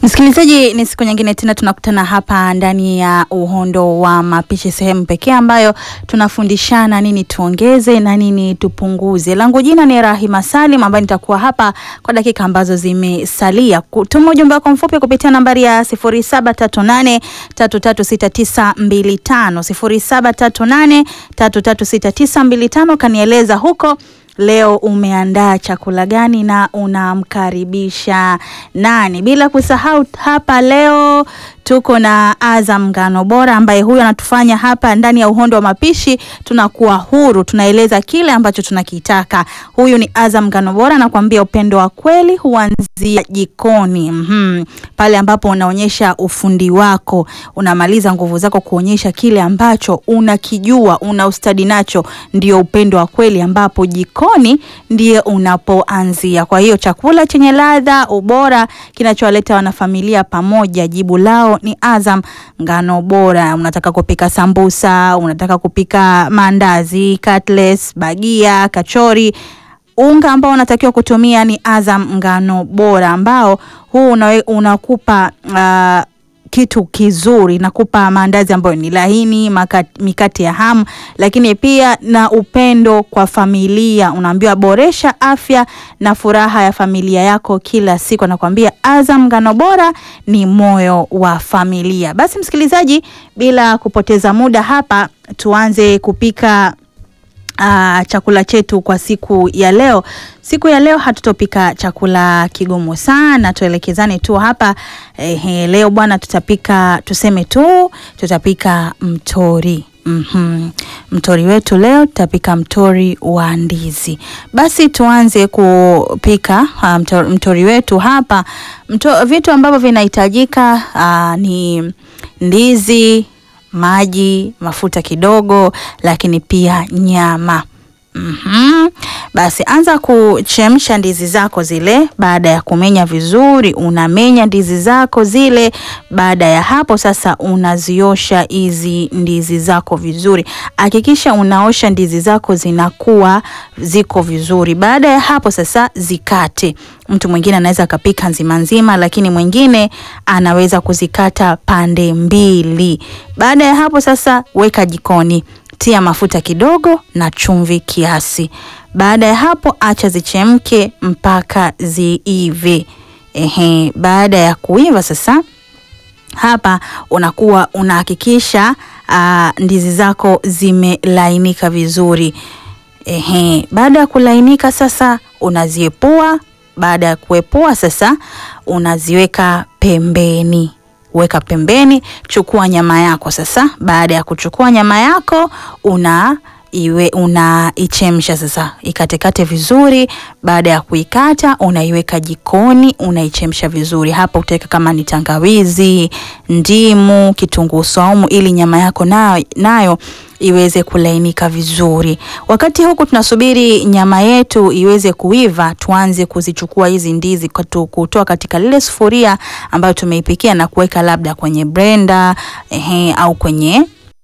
Msikilizaji, ni siku nyingine tena tunakutana hapa ndani ya Uhondo wa Mapishi, sehemu pekee ambayo tunafundishana nini tuongeze na nini tupunguze. Langu jina ni Rahima Salim, ambayo nitakuwa hapa kwa dakika ambazo zimesalia. Tuma ujumbe wako mfupi kupitia nambari ya 0738 336925 0738 336925, kanieleza huko leo umeandaa chakula gani na unamkaribisha nani? Bila kusahau hapa leo tuko na Azam Ngano Bora ambaye huyu anatufanya hapa ndani ya Uhondo wa Mapishi tunakuwa huru, tunaeleza kile ambacho tunakitaka. Huyu ni Azam Ngano Bora, anakuambia upendo wa kweli huanzia jikoni. Mm-hmm. Pale ambapo unaonyesha ufundi wako, unamaliza nguvu zako kuonyesha kile ambacho unakijua, una ustadi nacho, ndio upendo wa kweli ambapo jikoni ndiye unapoanzia. Kwa hiyo chakula chenye ladha, ubora, kinachowaleta wanafamilia pamoja, jibu lao ni Azam Ngano Bora. Unataka kupika sambusa, unataka kupika maandazi, cutlets, bagia, kachori unga ambao unatakiwa kutumia ni Azam Ngano Bora, ambao huu unawe, unakupa uh, kitu kizuri, nakupa maandazi ambayo ni laini, mikate ya hamu, lakini pia na upendo kwa familia. Unaambiwa boresha afya na furaha ya familia yako kila siku. Anakuambia Azam Ngano Bora ni moyo wa familia. Basi msikilizaji, bila kupoteza muda hapa, tuanze kupika Uh, chakula chetu kwa siku ya leo. Siku ya leo hatutopika chakula kigumu sana, tuelekezane tu hapa eh, leo bwana, tutapika tuseme tu tutapika mtori. Mm-hmm. Mtori wetu leo tutapika mtori wa ndizi. Basi tuanze kupika uh, mtori, mtori wetu hapa mto, vitu ambavyo vinahitajika uh, ni ndizi maji, mafuta kidogo, lakini pia nyama. Mm-hmm. Basi anza kuchemsha ndizi zako zile. Baada ya kumenya vizuri, unamenya ndizi zako zile. Baada ya hapo sasa, unaziosha hizi ndizi zako vizuri. Hakikisha unaosha ndizi zako zinakuwa ziko vizuri. Baada ya hapo sasa, zikate. Mtu mwingine anaweza akapika nzima nzima, lakini mwingine anaweza kuzikata pande mbili. Baada ya hapo sasa, weka jikoni tia mafuta kidogo na chumvi kiasi. Baada ya hapo acha zichemke mpaka ziive. Ehe, baada ya kuiva sasa, hapa unakuwa unahakikisha ndizi zako zimelainika vizuri. Ehe, baada ya kulainika sasa unaziepua. Baada ya kuepua sasa unaziweka pembeni weka pembeni. Chukua nyama yako sasa. Baada ya kuchukua nyama yako una iwe unaichemsha sasa, ikatekate vizuri. Baada ya kuikata, unaiweka jikoni, unaichemsha vizuri. Hapa utaweka kama ni tangawizi, ndimu, kitunguu saumu, ili nyama yako nayo, nayo iweze kulainika vizuri. Wakati huku tunasubiri nyama yetu iweze kuiva, tuanze kuzichukua hizi ndizi kutoa katika lile sufuria ambayo tumeipikia na kuweka labda kwenye blender ehe, au kwenye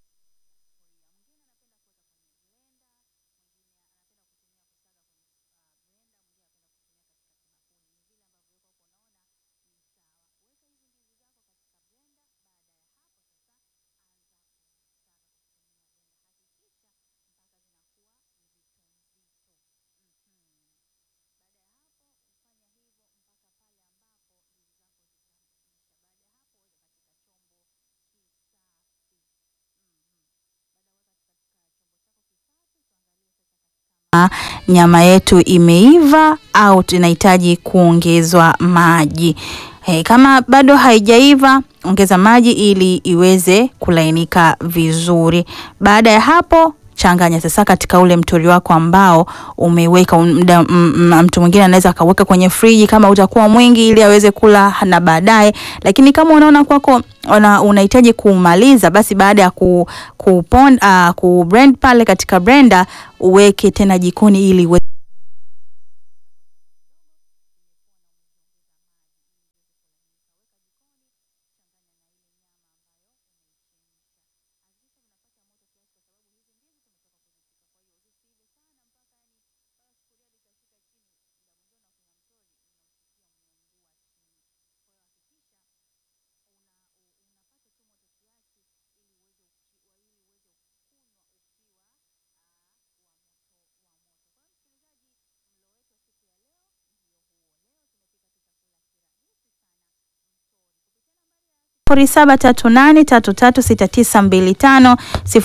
nyama yetu imeiva au tunahitaji kuongezwa maji. Hey, kama bado haijaiva ongeza maji ili iweze kulainika vizuri. Baada ya hapo changanya sasa katika ule mtori wako ambao umeweka. Mtu mwingine anaweza akaweka kwenye friji kama utakuwa mwingi, ili aweze kula na baadaye, lakini kama unaona kwako unahitaji kumaliza, basi baada ya ku, ku, uh, ku blend pale katika blender uweke tena jikoni ili uwe 0738336925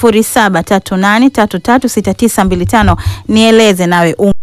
0738336925 nieleze nawe um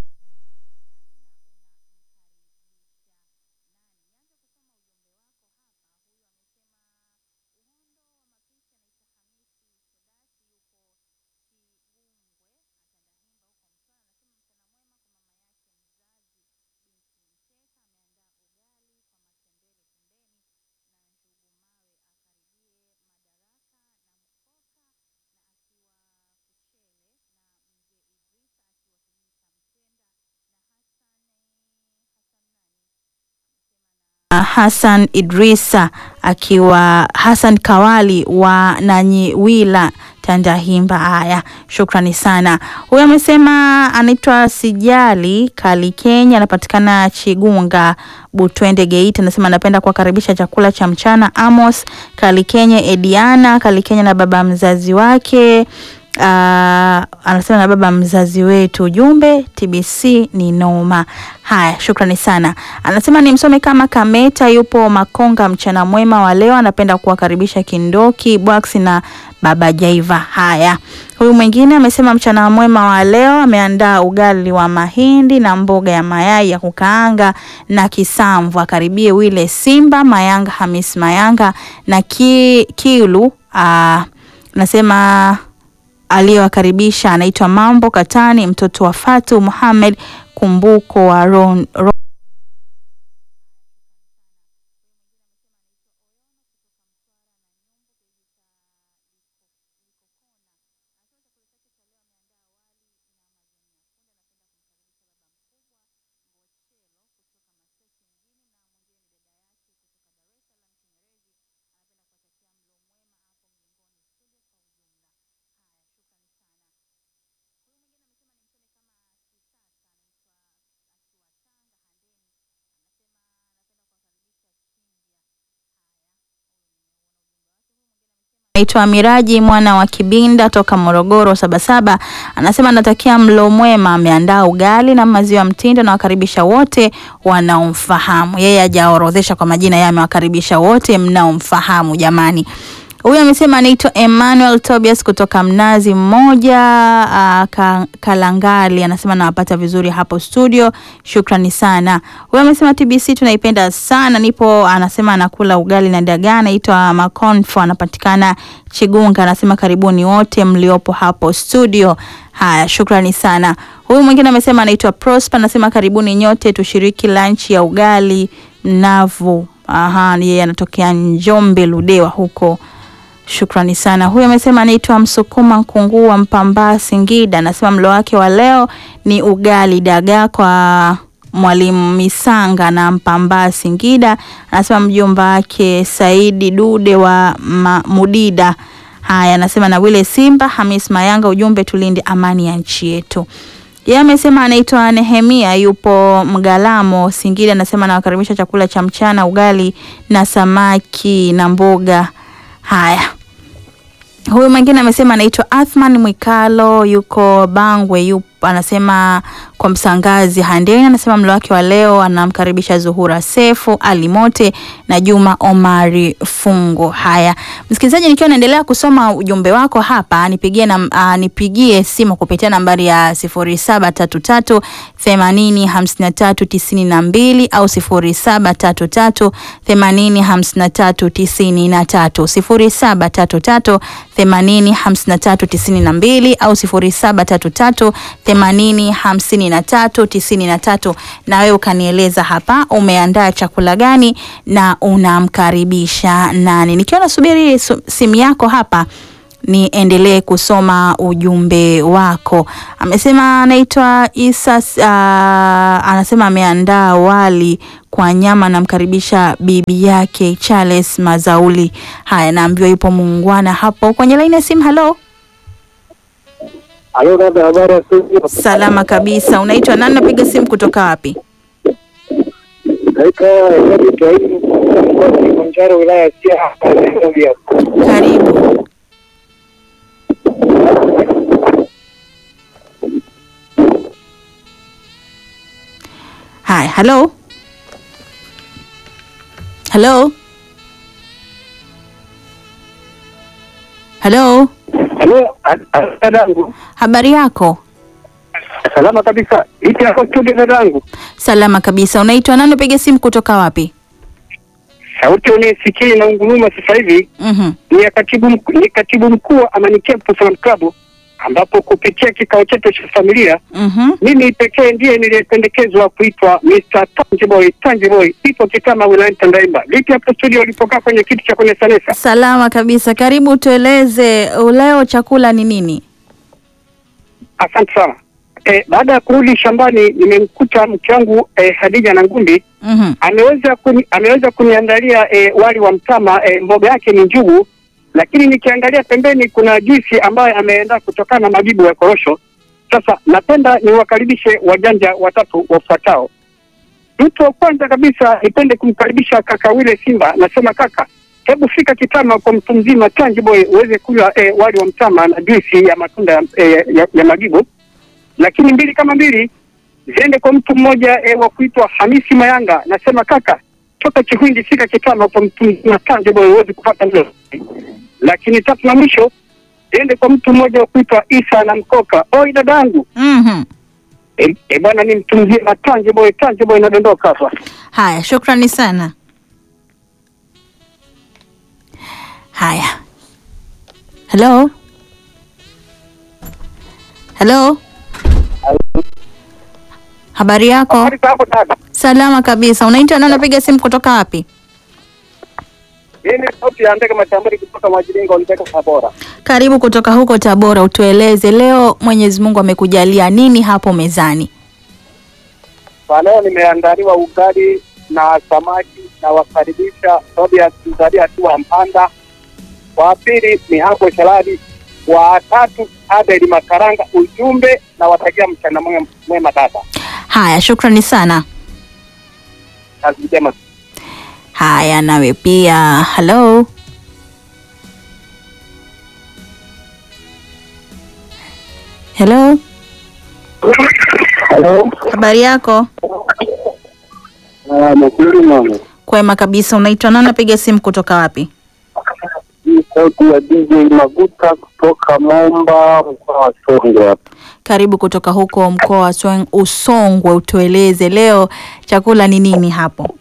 Hassan Idrisa akiwa Hassan Kawali wa Nanyiwila Tandahimba. Haya, shukrani sana. Huyo amesema anaitwa Sijali Kali Kenya, anapatikana Chigunga Butwende Geita. Anasema anapenda kuwakaribisha chakula cha mchana Amos Kali Kenya, Ediana Kali Kenya na baba mzazi wake Uh, anasema na baba mzazi wetu, ujumbe TBC ni noma. Haya, shukrani sana. Anasema ni msome kama Kameta yupo Makonga, mchana mwema wa leo, anapenda kuwakaribisha Kindoki Bwax na baba Jaiva. Haya, huyu mwingine amesema mchana mwema wa leo, ameandaa ugali wa mahindi na mboga ya mayai ya kukaanga na kisamvu, akaribie wile Simba Mayanga, Hamis Mayanga na ki, Kilu. Uh, nasema aliyewakaribisha anaitwa Mambo Katani, mtoto wa Fatu Muhammad Kumbuko wa Ron, Ron. Naitwa Miraji mwana wa Kibinda toka Morogoro Sabasaba, anasema anatakia mlo mwema. Ameandaa ugali na maziwa mtindo na wakaribisha wote wanaomfahamu yeye. Hajaorodhesha kwa majina, yeye amewakaribisha wote mnaomfahamu. Jamani, huyu amesema anaitwa Emmanuel Tobias kutoka Mnazi Mmoja uh, ka, Kalangali, anasema nawapata vizuri hapo studio, shukrani sana. Huyu amesema TBC tunaipenda sana, nipo anasema anakula ugali na dagaa, anaitwa Maconfo, anapatikana Chigunga, anasema karibuni wote mliopo hapo studio. Haya, shukrani sana. Huyu mwingine amesema anaitwa Prosper, anasema karibuni nyote tushiriki lunch ya ugali mnavu. Aha, yeye anatokea Njombe Ludewa huko Shukrani sana. Huyu amesema anaitwa Msukuma Nkunguu wa Mpambaa Singida, anasema mlo wake wa leo ni ugali dagaa kwa Mwalimu Misanga na Mpambaa Singida. Anasema mjomba wake Saidi Dude wa ma, Mudida. Haya, anasema na wile Simba Hamis Mayanga, ujumbe tulinde amani ya nchi yetu. Yeye amesema anaitwa Nehemia yupo Mgalamo Singida, anasema anawakaribisha chakula cha mchana ugali na samaki na mboga. Haya, huyu mwingine amesema anaitwa Athman Mwikalo yuko Bangwe, yupo anasema kwa Msangazi Handeni, anasema mlo wake wa leo anamkaribisha Zuhura Sefu Ali Mote na Juma Omari Fungo. Haya, msikilizaji, nikiwa naendelea kusoma ujumbe wako hapa, nipigie na, uh, nipigie simu kupitia nambari ya 0733 80 53 92 au 0733 80 53 93 0733 80 53 92 au 0733 80 53 93, na wewe ukanieleza hapa umeandaa chakula gani na unamkaribisha nani. Nikiwa nasubiri simu yako hapa niendelee kusoma ujumbe wako. Amesema anaitwa Isa uh, anasema ameandaa wali kwa nyama, namkaribisha bibi yake Charles Mazauli. Haya, naambiwa yupo muungwana hapo kwenye laini ya simu. Halo. Halo dada, habari ya studio? Salama kabisa. Unaitwa nani? Napiga simu kutoka wapi? Naitwa Edward Ibrahim mkoa wa Kilimanjaro wilaya ya Siha Nairobi hapa. Karibu. Haya, halo halo. Halo, Halo, dadangu. habari yako? Salama kabisa. Iti hapo studio dadangu. Salama kabisa. Unaitwa nani? Piga simu kutoka wapi? Sauti unaisikia na unguruma sasa hivi Mhm. ni ya katibu mkuu, ni katibu mkuu wa Amani Camp Salaam Club ambapo kupitia kikao chetu cha familia Mhm. mimi pekee ndiye niliyependekezwa kuitwa Mr. Tangiboy Tangiboy, ipo Kitama wilayani Tandahimba. Vipi hapo studio ulipokaa kwenye kiti cha kwenye sanesa? Salama kabisa. Karibu tueleze leo chakula ni nini? Asante sana. Eh, baada ya kurudi shambani nimemkuta mke wangu eh, Hadija na Ngumbi Mhm. ameweza kuni, ameweza kuniandalia eh, wali wa mtama eh, mboga yake ni njugu, lakini nikiangalia pembeni kuna juisi ambayo ameenda kutokana na majibu ya korosho. Sasa napenda niwakaribishe wajanja watatu wafuatao. Mtu wa kwanza kabisa nipende kumkaribisha kaka Wile Simba. Nasema kaka, hebu fika Kitama kwa mtu mzima Tangiboy uweze kunywa eh, wali wa mtama na juisi ya matunda eh, ya, ya magibu. Lakini mbili kama mbili ziende kwa mtu mmoja e, wa kuitwa Hamisi Mayanga. Nasema kaka, toka Chihwindi fika Kitama kwa mtu mzima Tangiboy uweze kupata mlo. Lakini tatu na mwisho ziende kwa mtu mmoja wa kuitwa Isa na Mkoka. Oi dadangu, Mhm. e, e, bwana ni mtu mzima Tangiboy, Tangiboy inadondoka hapa. Haya, shukrani sana. Haya. Hello? Hello? Habari yako? Habari za hapo dada? Salama kabisa. Unaitwa nani? Unapiga simu kutoka wapi? Hii ni sauti ya ndege matambari kutoka Majiringo Ndege Tabora. Karibu kutoka huko Tabora, utueleze leo Mwenyezi Mungu amekujalia nini hapo mezani? Kwa leo nimeandaliwa ugali na samaki na wakaribisha Tobias Mzalia akiwa Mpanda. Wa pili ni hapo Shaladi. Wa tatu Abeli Makaranga. Ujumbe na watakia mchana mwema mwema dada. Haya, shukrani sana. Kazi njema. Haya, nawe pia. Hello? Hello? Hello. Habari yako? Ah, nakuli mama. Kwema kabisa. Unaitwa nani? Napiga simu kutoka wapi? Hii sauti ya DJ Maguta kutoka Momba mkoa wa Songwe hapa. Karibu kutoka huko mkoa wa Swang- Usongwe, utueleze leo chakula ni nini hapo?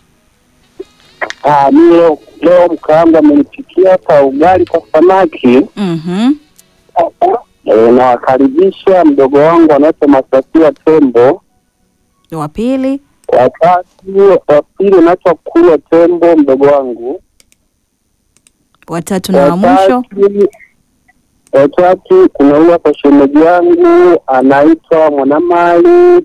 Ah, mimi leo, leo mkaanga amenipikia hapa ugali kwa samaki. Mhm. E, nawakaribisha mdogo wangu anaitwa Masasia Tembo. Wa pili? Watatu wa pili anaitwa Kulwa Tembo mdogo wangu. Watatu na wa mwisho? Watatu- Watatu kuna huyu hapa shemeji yangu anaitwa Mwanamali.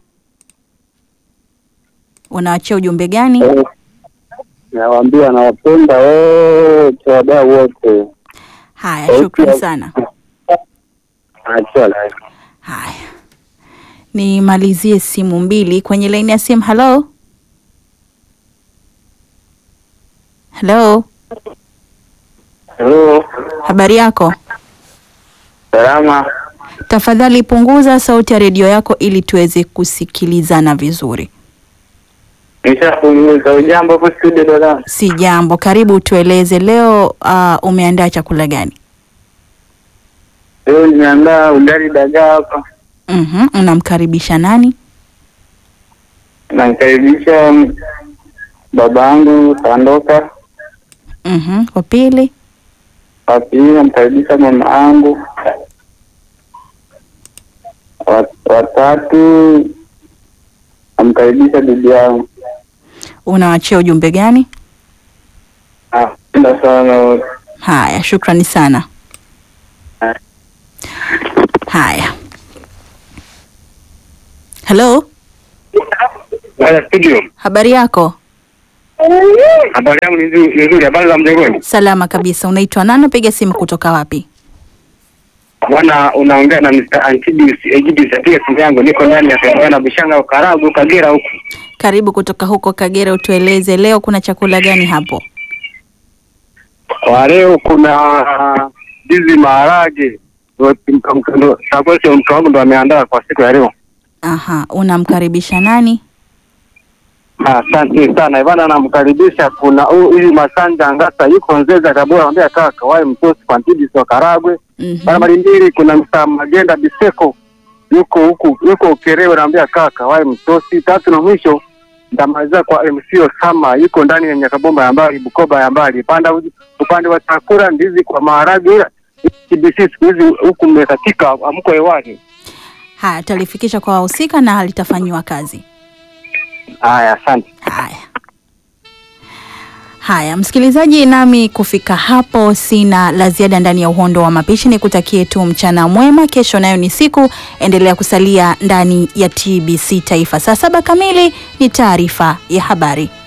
Unaachia ujumbe gani? Eh, Nawaambia nawapenda wote wadau wote. Haya, shukrani sana. Achia live. Haya, nimalizie simu mbili kwenye laini ya simu. Halo, halo, Hello. habari yako? Salama. Tafadhali punguza sauti ya redio yako ili tuweze kusikilizana vizuri. Nishapunguza ujambo hapo studio dada. Si jambo. Karibu, tueleze leo uh, umeandaa chakula gani? Leo nimeandaa ugali dagaa hapa. Mhm, unamkaribisha nani? Namkaribisha baba yangu Sandoka. Mhm, wa pili, Wa pili namkaribisha mama yangu. Wa- Watatu namkaribisha bibi yangu. unawachia ujumbe gani? Napenda sana wote. Haya, shukrani sana. Haya, halo, Haya studio. habari yako? Habari yangu ni nzuri, ni nzuri. Habari za mjengoni? Salama kabisa. Unaitwa nani? Piga simu kutoka wapi? Bwana, unaongea na Mr. Antidius Egidius. Apiga simu yangu, niko ndani ya Tanzania na Bishanga Ukaragu Kagera huku. Karibu kutoka huko Kagera, utueleze leo kuna chakula gani hapo? Kwa leo kuna ndizi maharage. Sakosi mke wangu ndo ameandaa kwa siku ya leo. Aha, unamkaribisha nani? Asante sana bana, namkaribisha. Kuna huyu Masanja Ngasa yuko Nzeza Tabora, anambia kaka wae mtosi Pantidi wa Karagwe Mhm. barabara mbili. Kuna Msa Magenda Biseko yuko huku yuko Ukerewe, anambia kaka wae mtosi. Tatu na mwisho ndamaliza kwa MC Osama yuko ndani ya Nyakabomba ya mbali Bukoba ya mbali panda uji- upande wa chakula ndizi kwa maharage, ila TBC siku hizi huku mmekatika, amko hewani. Haya, talifikisha kwa wahusika na litafanyiwa kazi. Haya, asante. Haya. Haya, msikilizaji, nami kufika hapo sina la ziada ndani ya uhondo wa mapishi. Ni kutakie tu mchana mwema. Kesho nayo ni siku, endelea kusalia ndani ya TBC Taifa. Saa saba kamili ni taarifa ya habari.